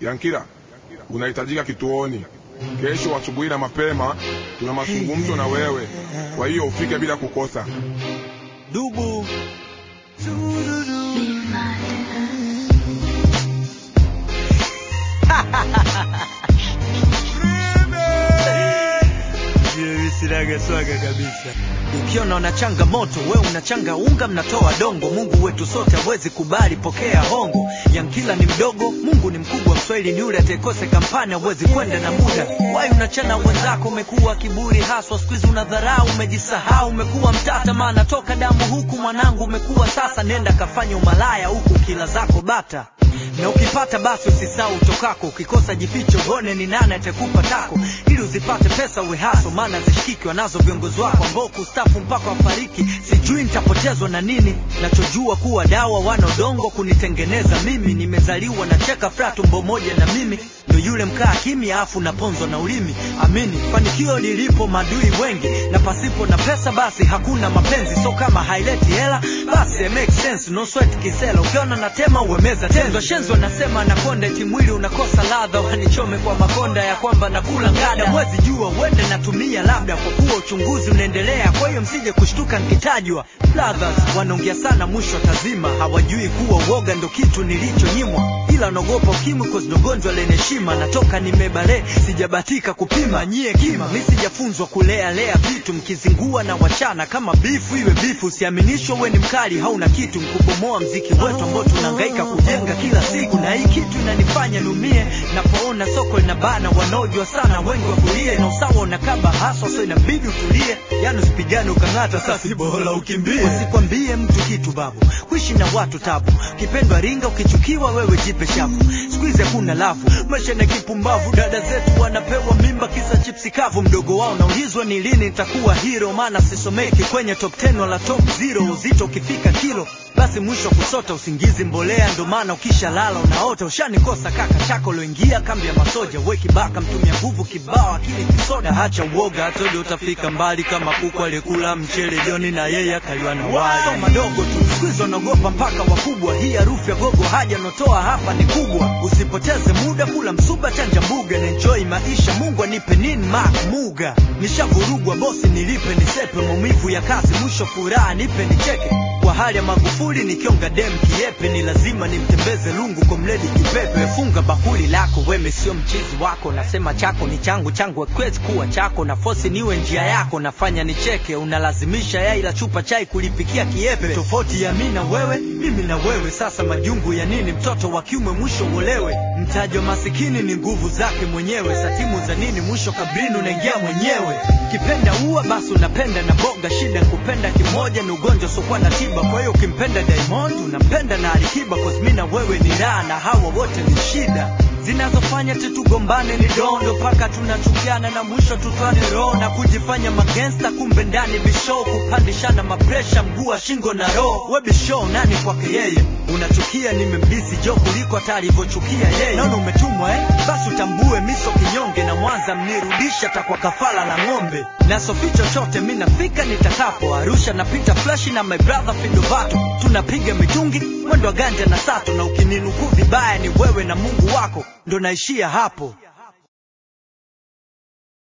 Yankila, unahitajika kituoni kesho asubuhi na mapema. Tuna mazungumzo na wewe, kwa hiyo ufike bila kukosa. Dubu sinaga swaga kabisa. Ukiona una changamoto, we unachanga unga, mnatoa dongo. Mungu wetu sote hawezi kubali, pokea hongo. Yankila ni mdogo, Mungu ni mkubwa. Mswahili ni yule atekose kampani, hawezi kwenda na muda. Wai unachana wenzako, umekuwa kiburi haswa, siku hizi unadharau, umejisahau, umekuwa mtata, maana toka damu huku mwanangu umekuwa sasa. Nenda kafanya umalaya huku kila zako bata na ukipata basi usisahau utokako. Ukikosa jificho, uone ni nani atakupa tako, ili uzipate pesa uwe haso, maana zishikiki wanazo viongozi wako ambao kustafu mpaka wafariki. Sijui nitapotezwa na nini, nachojua kuwa dawa wana udongo kunitengeneza mimi. Nimezaliwa na cheka fra tumbo moja na mimi ndo yule mkaa kimya afu naponzwa na ulimi. Amini fanikio lilipo madui wengi, na pasipo na pesa basi hakuna mapenzi. So kama haileti hela basi it makes sense, no sweat kisela. Ukiona natema uwemeza tenzo shenzo, nasema nakonda eti mwili unakosa ladha, wanichome kwa makonda ya kwamba nakula ngada. Mwezi jua uende natumia labda, kwa kuwa uchunguzi unaendelea, kwa hiyo msije kushtuka nikitajwa. Brothers wanaongea sana, mwisho tazima, hawajui kuwa uoga ndo kitu nilichonyimwa, ila naogopa ukimwi cause ndo gonjwa lenye heshima. Natoka nimebale, sijabatika kupima nyie kima, mi sijafunzwa kulea lea vitu, mkizingua na wachana kama bifu iwe bifu. Usiaminishwe we ni mkali, hauna kitu, mkubomoa mziki wetu ambao tunahangaika kujenga kila siku, na hii kitu inanifanya niumie napoona soko linabana, wanaojua sana wengi wakulie, na usawa unakaba haswa, so inabidi utulie, yani usipigane ukang'ata, sasi bora ukimbie. Usikwambie mtu kitu babu, kuishi na watu tabu, ukipendwa ringa, ukichukiwa wewe jipe shavu. Siku hizi hakuna lavu, maisha na kipumbavu. Dada zetu wanapewa mimba kisa chipsi kavu, mdogo wao naulizwa ni lini nitakuwa hero, maana sisomeki kwenye top 10 wala top 0. Uzito ukifika kilo basi mwisho kusota usingizi mbolea, ndo maana ukisha lala unaota. Ushanikosa kaka chako loingia kambi ya masoja, we kibaka mtumia nguvu kibao, akili kisoda. Hacha uoga, hatodo utafika mbali kama kuku aliyekula mchele joni na yeye akaliwa na wali. So madogo tu siku hizi wanaogopa mpaka wakubwa, hii harufu ya gogo haja notoa hapa ni kubwa. Usipoteze muda, kula msuba, chanja mbuga na enjoy maisha. Mungu anipe nini mak muga, nishavurugwa bosi, nilipe nisepe, maumivu ya kazi, mwisho furaha nipe nicheke kwa hali ya Magufuli nikionga dem kiepe, ni lazima nimtembeze lungu kwa mledi kipepe. Funga bakuli lako, weme sio mchizi wako, nasema chako ni changu, changu hakiwezi kuwa chako, na fosi niwe njia yako, nafanya nicheke, unalazimisha yai la chupa chai kulipikia kiepe. Tofauti ya mimi na wewe, mimi na wewe, sasa majungu ya nini? Mtoto wa kiume mwisho uolewe, mtaji wa masikini ni nguvu zake mwenyewe, satimu za nini? Mwisho kabrini unaingia mwenyewe. Kipenda ua basi unapenda na boga, shida kupenda kimoja ni ugonjwa usiokuwa na tiba. Kwa hiyo ukimpenda Diamond unampenda na Alikiba, cause mimi na wewe ni raha na hawa wote ni shida zinazofanya tutugombane ni dondo mpaka tunachukiana na mwisho tutwane roho na kujifanya magangsta, kumbe ndani bisho kupandishana mapresha mguu wa shingo na roho. We bisho nani kwake yeye? Unachukia nimembisi jo kuliko hata alivyochukia yeye. Naona umetumwa eh? Basi utambue miso kinyonge na Mwanza mnirudisha takwa kafala la ng'ombe na sofi chochote mi nafika nitakapo Arusha napita flashi na my brother Fidovato tunapiga mitungi mwendo wa ganja na sato na ukininukuu vibaya ni wewe na Mungu wako ndo naishia hapo.